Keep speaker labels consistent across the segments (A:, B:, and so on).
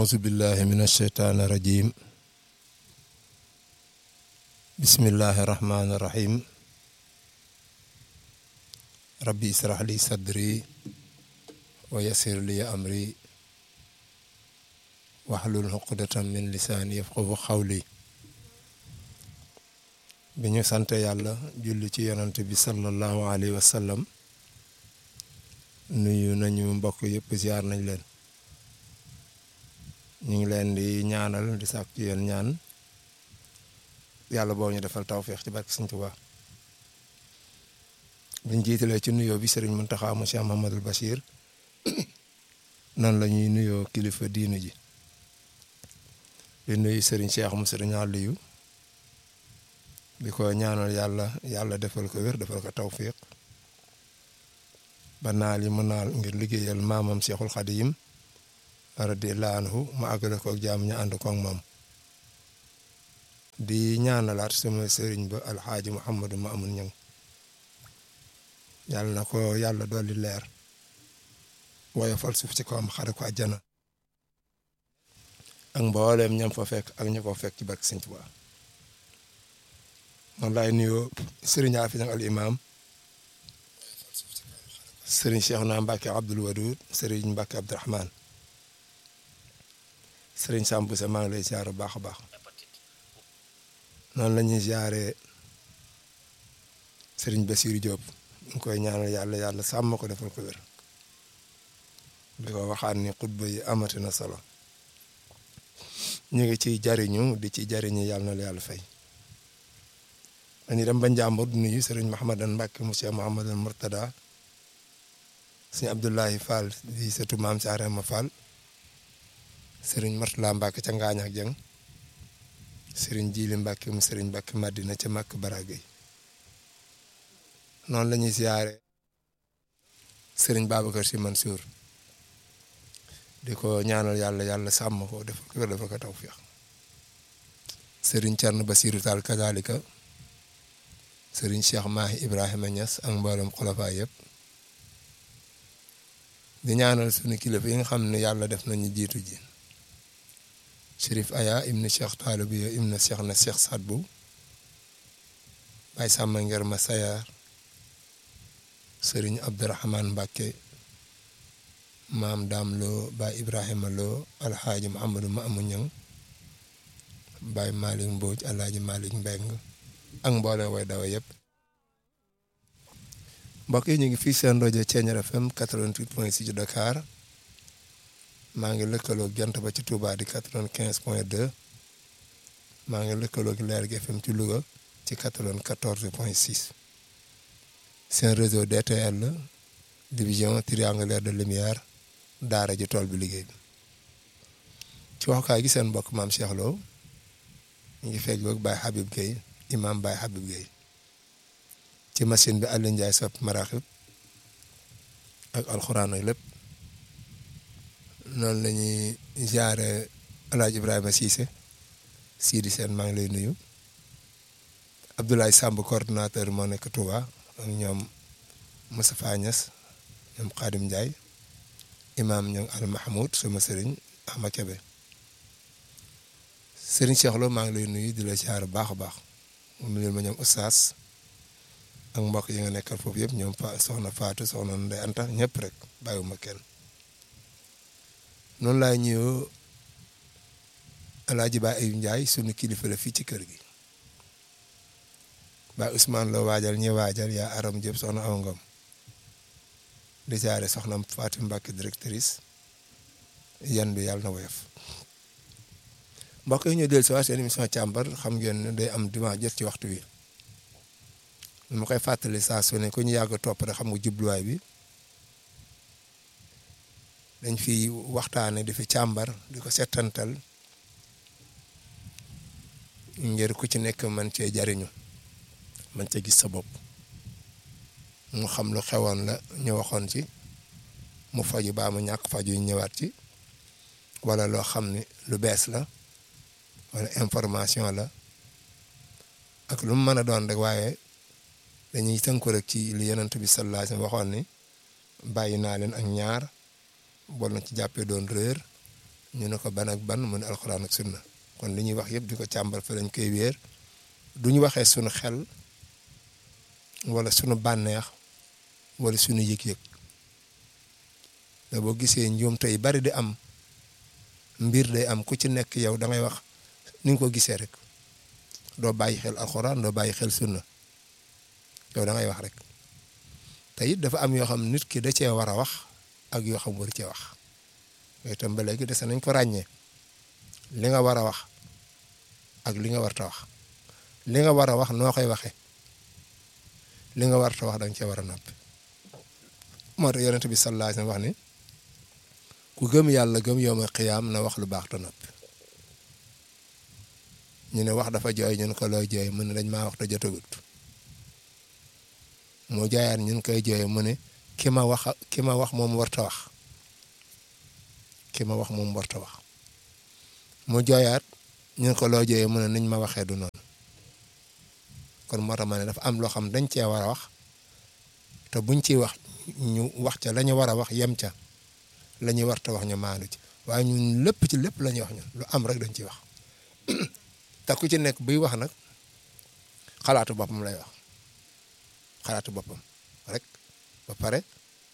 A: أعوذ بالله من الشيطان الرجيم بسم الله الرحمن الرحيم ربي اسرح لي صدري ويسر لي أمري واحلل عقدة من لساني يفقه قولي bi ñu sant yàlla julli ci yonant bi sallallahu alayhi wa sallam nuyu nañu mbokk yëpp ziar nañ leen ñu ngi leen di ñaanal di sàkk ci yéen ñaan yàlla boo ñu defal tawféex ci barke Sëñ Tuubaa biñ jiitalee ci nuyoo bi sëriñ Muntaxa mu Cheikh Mahamadul Bachir noonu la ñuy nuyoo kilifa diinu ji di nuyu sëriñ Cheikh mu sëriñ Aliyu di ko ñaanal yàlla yàlla defal ko wér defal ko tawfiq ba naal yi mu naal ngir liggéeyal maamam Cheikhul Xadim radiyallahu anhu mu àggale ko ak jaam ñu ànd ko ak moom di ñaanalaat sama sëriñ ba alxaaji Muhammadu Maamun Ñang yàlla na ko yàlla dolli leer woyofal suuf ci kawam xare ko àjjana ak mbooleem ñam fa fekk ak ña ko fekk ci barke Sëñ Tuubaa moom laay nuyoo sëriñ Afi Ñang al imam sëriñ Cheikh naa Mbacke Abdoul Wadoud sëriñ Mbacke Abdourahman sëriñ Samb sa maa ngi lay ziar bu baax a baax noonu la ñuy ziaree sëriñ Bassirou Diop ñu koy ñaanal yàlla yàlla sàmm ko defal ko wér di ko waxaat ni xutba yi amati na solo ñu ngi ciy jariñu di ci jariñu yàlla na la yàlla fay. dañuy dem ba Njàmbur di nuyu sëriñ Mahamadan Mbacke monsieur Mouhamadul Mourtada sëñ Abdoulahi Fall di sëtu maam si Arema Fall sëriñ Martala Mbacke ca Ngaañ ak Jeng sëriñ Jili Mbacke mu sëriñ Mbacke Madina ca Makk Baragay noonu la ñuy siyaare sëriñ Babacar Si Mansour di ko ñaanal yàlla yàlla sàmm ko defal ko defal ko tawfiix sëriñ Thierno Basirou Tall kazalika sëriñ Cheikh Mahi Ibrahima Niass ak mboolem xulafa yëpp di ñaanal suñu kilifa yi nga xam ne yàlla def nañu jiitu ji Chérif Aya ibnu Cheikh Talibu ibnu Cheikh na Cheikh Sadbu Baye Samba Nger ma Sayar sëriñ Abdourahman Mbacke maam Daam Lo Baye Ibrahima Lo Alxaaji Mouhamadou Maamu Ñang Baye Malick Mbodj Alaaji Malick Mbeng ak mboolem way dawa yëpp mbokk yi ñu ngi fii seen rajo Thiéniere FM 88.6 Dakar maa ngi lëkkaloog jant ba ci Touba di 95.2 maa ngi lëkkaloog Leer gi FM ci Louga ci 94.6 seen réseau DTL division triangulaire de lumière daara ji tool bi liggéey bi ci waxukaay gi seen mbokk maam Cheikh Lo ñu ngi fekk boog Baye Habib Gueye imam Baye Habib Gueye ci machine bi Aliou Ndiaye sopp maraxib ak alxuraan ak lépp noonu la ñuy jaare alaaj Ibrahima Cissé Sidi Sène maa ngi lay nuyu Abdoulaye Samb coordonnateur moo nekk Touba ak ñoom Moustapha Niass ñoom Khadim Ndiaye imam ñoom Al Mahmoud sama sëriñ Ahmad Kebe sëriñ Cheikh Lo maa ngi lay nuyu di la jaare baax a baax mu leen ma ñoom Oustaz ak mbokk yi nga nekkal foofu yëpp ñoom fa soxna Fatou soxna Ndeye Anta ñëpp rek bàyyiwuma kenn noonu laay ñëw Alaaji Ba Ayib Ndiaye sunu kilifa la fii ci kër gi ba Ousmane la waajal ñi waajal yaa Aram Diop soxna Awa Ngom di jaare soxna Fatou Mbacke directrice yan bi yàlla na woyof mbokk yi ñu del si waat seen émission càmbar xam ngeen ne day am dimanche jot ci waxtu wi ma koy fàttali saa su ne ku ñu yàgg topp rek xam nga jubluwaay bi dañ fi waxtaane di fi càmbar di ko settantal ngir ku ci nekk man cee jariñu man cee gis sa bopp mu xam lu xewoon la ñu waxoon ci mu faju baa mu ñàkk faju ñëwaat ci wala loo xam ne lu bees la wala information la ak lu mu mën a doon rek waaye dañuy tënku rek ci li yonent bi sallallahu alayhi wa sallam waxoon ni bàyyi naa leen ak ñaar bol na ci jàppee doon réer ñu ne ko ban ak ban mu ne alxuraan ak sunna kon li ñuy wax yëpp di ko càmbar fa lañ koy wéer du ñu waxee sunu xel wala sunu bànneex wala sunu yëg-yëg da boo gisee njuum tey bari di am mbir day am ku ci nekk yow da ngay wax ni nga ko gisee rek doo bàyyi xel alxuraan doo bàyyi xel sunna yow da ngay wax rek te it dafa am yoo xam nit ki da cee war a wax ak yoo xam waru cee wax yooyu itam ba léegi dese nañ ko ràññee li nga war a wax ak li nga warta wax li nga war a wax noo koy waxee li nga warta wax da nga cee war a noppi moo tax yonent bi sallallahu alayhi wa sallam wax ni ku gëm yàlla gëm yowma xiyaam na wax lu baax te noppi ñu ne wax dafa jooy ñun ko looy jooy mu ne dañ maa wax te jotagut mu jaayaat ñun koy jooy mu ne ki ma wax ki ma wax moom warta wax ki ma wax moom warta wax mu jooyaat ñun ko loo jooyee mu ne niñ ma waxee du noonu kon moo tax ma ne dafa am loo xam dañ cee war a wax te buñ ciy wax ñu wax ca la ñu war a wax yem ca la ñuy warta wax ñu maandu ci waaye ñun lépp ci lépp la ñuy wax ñun lu am rek dañ ciy wax te ku ci nekk buy wax nag xalaatu boppam lay wax xalaatu boppam rek ba pare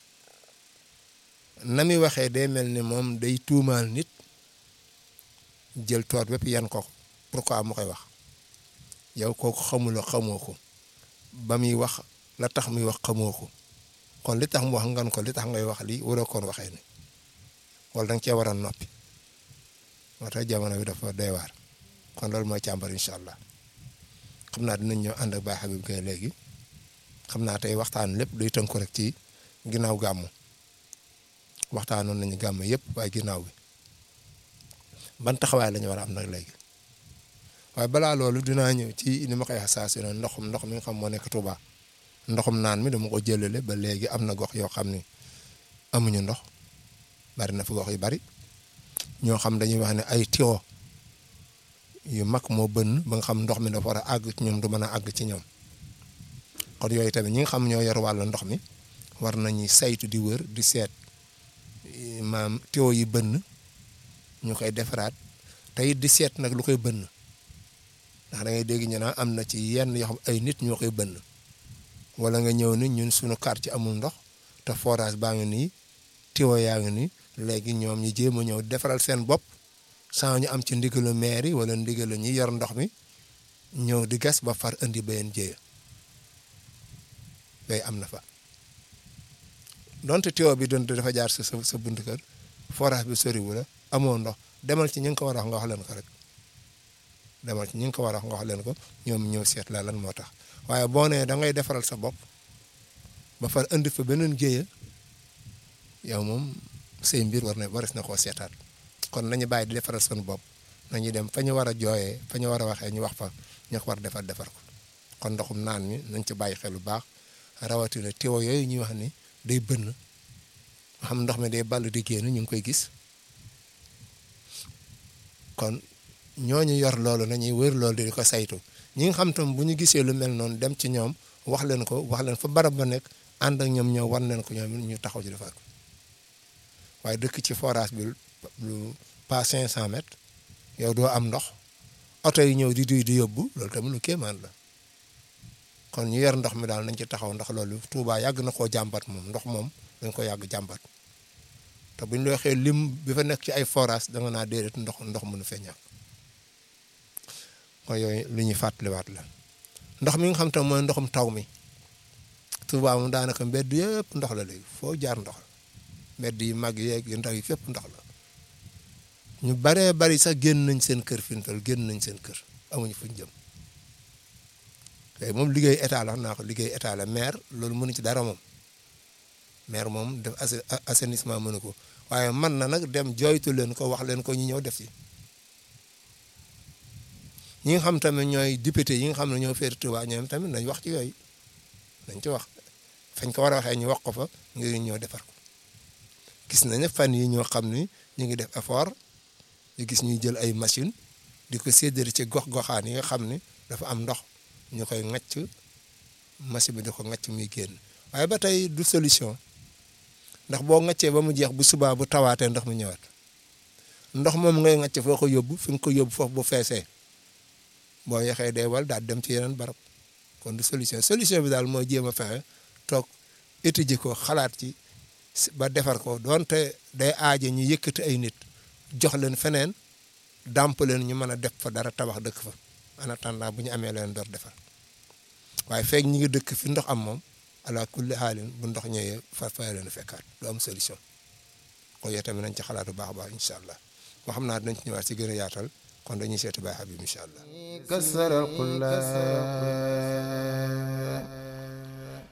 A: na muy waxee day mel ni moom day tuumaal nit jël toor bépp yan ko pourquoi mu koy wax yow kooku xamuloo xamoo ko ba muy wax la tax muy wax xamoo ko kon li tax mu wax ngan ko li tax ngay wax lii waroo koon waxee ni wala danga cee war a noppi moo tax jamono bi dafa doy waar kon loolu mooy càmbar incha allah xam naa dinañ ñëw ànd ak Baye Habib Gueye léegi xam naa tey waxtaan lépp day tënku rek ci ginnaaw gàmmu waxtaanoon nañu gàmm yëpp waaye ginnaaw bi ban taxawaay la ñu war a am nag léegi waaye balaa loolu dinaa ñëw ci ni ma koy wax saa su ne ndoxum ndox mi nga xam moo nekk Touba ndoxum naan mi dama ko jëlale ba léegi am na gox yoo xam ni amuñu ndox bari na fi gox yu bari ñoo xam dañuy wax ne ay tiwo yu mag moo bënn ba nga xam ndox mi dafa war a àgg ci ñoom du mën a àgg ci ñoom kon yooyu tamit ñi nga xam ñoo yor wàllu ndox mi war nañuy saytu di wër di seet maam tiwo yi bënn ñu koy defaraat te it di seet nag lu koy bënn ndax da ngay dégg ñu naan am na ci yenn yoo xam ay nit ñoo koy bënn wala nga ñëw ni ñun suñu quartier amul ndox te forage baa ngi nii tiwo yaa ngi nii léegi ñoom ñu jéem a ñëw defaral seen bopp sans ñu am ci ndigalu maire yi wala ndigalu ñi yor ndox mi ñëw di gas ba far indi beneen jéeya yooyu am na fa donte tiwo bi doon dafa jaar sa sa bunt kër forage bi soriwu la amoo ndox demal ci ñi nga ko war a wax nga wax leen ko rek demal ci ñi nga ko war a wax nga wax leen ko ñoom ñëw seet la lan moo tax waaye boo nee da ngay defaral sa bopp ba far indi fa beneen jéeya yow moom say mbir war na waris na koo seetaat kon nañu bàyyi di defaral seen bopp nañu dem fa ñu war a jooyee fa ñu war a waxee ñu wax fa ñu ko war defar defar ko kon ndoxum naan mi nañ ci bàyyi xel bu baax rawatina tiwo yooyu ñuy wax ni day bënn nga xam ndox mi day ball di génn ñu ngi koy gis kon ñooñu yor loolu nañuy wër loolu di ko saytu ñi nga xam tam bu ñu gisee lu mel noonu dem ci ñoom wax leen ko wax leen fa barab ba nekk ànd ak ñoom ñoo wan leen ko ñoom ñu taxaw ci defar ko waaye dëkk ci forage bi lu pas 500 mètres yow doo am ndox oto yi ñëw di duy di yóbbu loolu tamit lu kéemaan la kon ñu yor ndox mi daal nañ ci taxaw ndax loolu Touba yàgg na koo jàmbat moom ndox moom dañ ko yàgg jàmbat te buñ la waxee lim bi fa nekk ci ay forage da nga naa déedéet ndox ndox mënu fee ñàkk kon yooyu lu ñuy fàttaliwaat la ndox mi nga xam te mooy ndoxum taw mi Touba moom daanaka mbedd yëpp ndox la léegi foo jaar ndox la mbedd yi mag yeeg yu ndaw yi fépp ndox la ñu baree bari sax génn nañ seen kër fi mu toll génn nañ seen kër amuñu fuñ jëm tey moom liggéey état la wax naa ko liggéey état la maire loolu mënu ci dara moom maire moom def assainissement mënu ko waaye man na nag dem jooytu leen ko wax leen ko ñu ñëw def ci ñi nga xam tamit ñooy député yi nga xam ne ñoo féeri Touba ñoom tamit nañ wax ci yooyu nañ ci wax fañ ko war a waxee ñu wax ko fa ngir ñëw defar ko gis nañ ne fan yi ñoo xam ni ñu ngi def effort ñu gis ñuy jël ay machine di ko séddale ci gox-goxaan yi nga xam ni dafa am ndox ñu koy ŋacc machine bi di ko ŋacc muy génn waaye ba tey du solution ndax boo ŋaccee ba mu jeex bu subaa bu tawaatee ndox mi ñëwaat ndox moom ngay ngacc foo ko yóbbu fi nga ko yóbbu foofu bu feesee boo yaxee day wal daal dem ci yeneen barab kon du solution solution bi daal mooy jéem a fexe toog étudier ko xalaat ci ba defar ko doonte day aaje ñu yëkkati ay nit jox leen feneen dàmp leen ñu mën a def fa dara tabax dëkk fa en attendant bu ñu amee leen door defar waaye feeg ñi ngi dëkk fi ndox am moom ala kulli xaalin bu ndox ñëwee fa fay leen fekkaat du am solution kon yow tamit nañ ci xalaat bu baax a baax incha allah moo xam naa dinañ ci ñëwaat si gën a yaatal kon dañuy seeti Baye Habib incha allah.
B: كسر القلاب